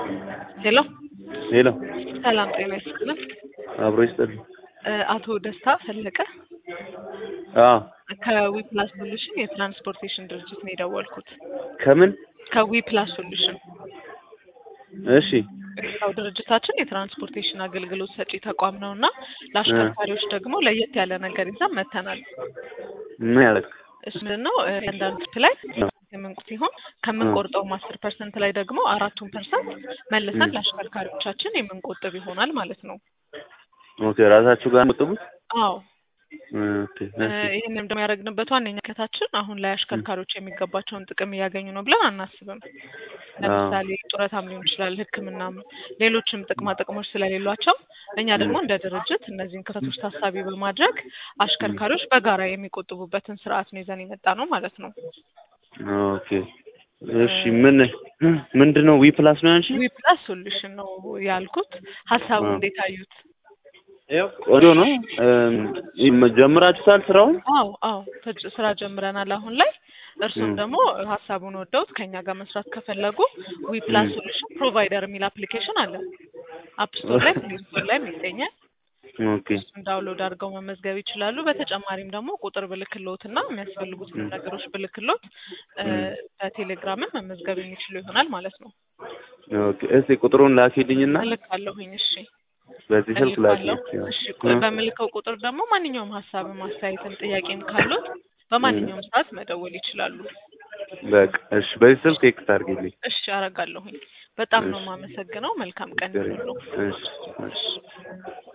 ሄሎ ሄሎ ሰላም ጤና ይስጥልን። አብሮ ይስጥልኝ። እ አቶ ደስታ ፈለቀ አዎ ከዊፕላስ ሶሉሽን የትራንስፖርቴሽን ድርጅት ነው የደወልኩት። ከምን? ከዊፕላስ ሶሉሽን እሺ ያው ድርጅታችን የትራንስፖርቴሽን አገልግሎት ሰጪ ተቋም ነው እና ለአሽከርካሪዎች ደግሞ ለየት ያለ ነገር ይዘን መጥተናል። ምን ያደረግ እሱ ምንድን ነው እ አንዳንድ ላይ የምንቁ ሲሆን ከምንቆርጠውም አስር ፐርሰንት ላይ ደግሞ አራቱን ፐርሰንት መልሰን ለአሽከርካሪዎቻችን የምንቆጥብ ይሆናል ማለት ነው። ኦኬ ራሳችሁ ጋር መጥቡት አዎ ኦኬ እ እሺ ይህንን ደግሞ ያደረግንበት ዋነኛ ከታችን አሁን ላይ አሽከርካሪዎች የሚገባቸውን ጥቅም እያገኙ ነው ብለን አናስብም። ለምሳሌ ጡረታም ሊሆን ይችላል፣ ሕክምናም ሌሎችም ጥቅማ ጥቅሞች ስለሌሏቸው እኛ ደግሞ እንደ ድርጅት እነዚህን ክፍተቶች ታሳቢ በማድረግ አሽከርካሪዎች በጋራ የሚቆጥቡበትን ስርዓት ነው ይዘን የመጣ ነው ማለት ነው። ኦኬ እሺ ምን ምንድን ነው ዊ ፕላስ ነው ያንቺ? ዊፕላስ ሶሉሽን ነው ያልኩት። ሀሳቡ አዎ። እንዴት አዩት? ቆንጆ ነው። እም ጀምራችሁታል ስራውን? አዎ አዎ ተጅ- ስራ ጀምረናል አሁን ላይ። እርሱም ም። ደግሞ ሀሳቡን ወደውት ከኛ ጋር መስራት ከፈለጉ ዊፕላስ ም። ሶሉሽን ፕሮቫይደር የሚል አፕሊኬሽን አለ። አፕ ስቶር ላይ ፕሌይ ስቶር ላይ ይገኛል። ኦኬ እሱን ዳውንሎድ አድርገው መመዝገብ ይችላሉ። በተጨማሪም ደግሞ ቁጥር ብልክሎት እና የሚያስፈልጉትን ም። ነገሮች ብልክሎት እ ም። በቴሌግራምን መመዝገብ የሚችሉ ይሆናል ማለት ነው። ኦኬ እስቲ ቁጥሩን ላኪልኝና እልካለሁኝ። እሺ በዚህ ስልክ እልካለሁ። ላኪልኝ። እሺ ቆይ በምልከው ቁጥር ደግሞ ማንኛውም ሀሳብም አስተያየትም ጥያቄም ካሉት በማንኛውም ሰዓት መደወል ይችላሉ። በቃ እሺ በዚህ ስልክ ቴክስት አድርጊልኝ። እሺ አረጋለሁኝ። በጣም ነው እሺ የማመሰግነው። መልካም ቀን ችግር ይሁንልዎ። የለም። እሺ እሺ